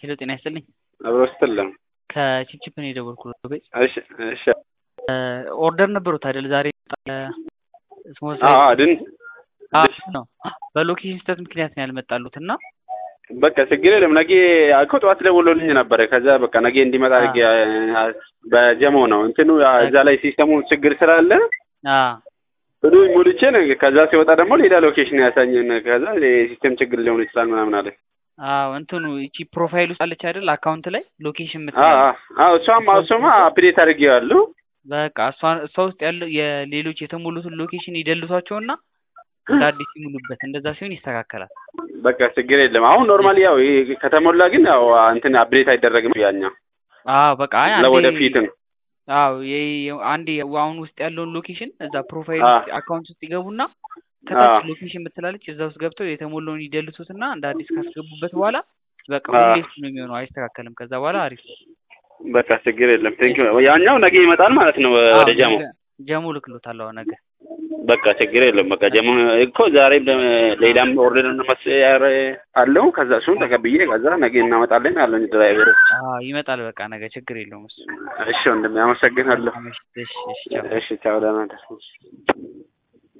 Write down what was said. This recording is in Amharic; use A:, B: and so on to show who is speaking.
A: ሄሎ ጤና ይስጥልኝ።
B: አብሮ ስትልም
A: ከቺፕቺፕ ነው የደወልኩት። ቤት
B: እሺ እሺ
A: ኦርደር ነበሩት አይደል? ዛሬ ስሞል
B: አዎ ድን
A: ነው በሎኬሽን ስህተት ምክንያት ነው ያልመጣሉት እና
B: በቃ ችግር የለም። ነገ እኮ ጠዋት ደውሎልኝ ነበረ። ከዛ በቃ ነገ እንዲመጣ አድርጌ በጀሞ ነው እንትኑ እዛ ላይ ሲስተሙ ችግር ስላለ እዱ ሙልቼ ነው። ከዛ ሲወጣ ደግሞ ሌላ ሎኬሽን ያሳኝን። ከዛ የሲስተም ችግር ሊሆን ይችላል ምናምን አለ።
A: አዎ እንትኑ እቺ ፕሮፋይል ውስጥ አለች አይደል? አካውንት ላይ ሎኬሽን ምት
B: አዎ እሷም እሱማ አፕዴት አድርጌዋለሁ።
A: በቃ እሷ እሷ ውስጥ ያለው የሌሎች የተሞሉትን ሎኬሽን ይደልቷቸውና እንደ አዲስ ይሙሉበት። እንደዛ ሲሆን ይስተካከላል።
B: በቃ ችግር የለም። አሁን ኖርማሊ ያው ይሄ ከተሞላ ግን ያው እንትን አፕዴት አይደረግም ያኛው
A: አዎ በቃ አይ አንዴ
B: ለወደፊት ነው።
A: አዎ አንዴ አሁን ውስጥ ያለውን ሎኬሽን እዛ ፕሮፋይል ውስጥ አካውንት ውስጥ ይገቡና ከታች ሎኬሽን ምትላለች እዛ ውስጥ ገብተው የተሞላውን ይደልቱትና እንደ አዲስ ካስገቡበት በኋላ በቃ ሁሌ እሱ ነው የሚሆነው፣ አይስተካከልም። ከዛ በኋላ አሪፍ
B: በቃ ችግር የለም። ቴንክ ያኛው ነገ ይመጣል ማለት ነው ወደ ጀሞ
A: ጀሞ ልክሎታለሁ ነገ።
B: በቃ ችግር የለም። በቃ ጀሞ እኮ ዛሬም ሌላም ኦርደር መስያር አለው። ከዛ እሱን ተቀብዬ ከዛ ነገ እናመጣለን አለን ድራይቨሩ።
A: ይመጣል። በቃ ነገ ችግር የለውም እሱ።
B: እሺ ወንድሜ አመሰግናለሁ።
A: እሺ እሺ
B: እሺ ቻው፣ ደህና ደር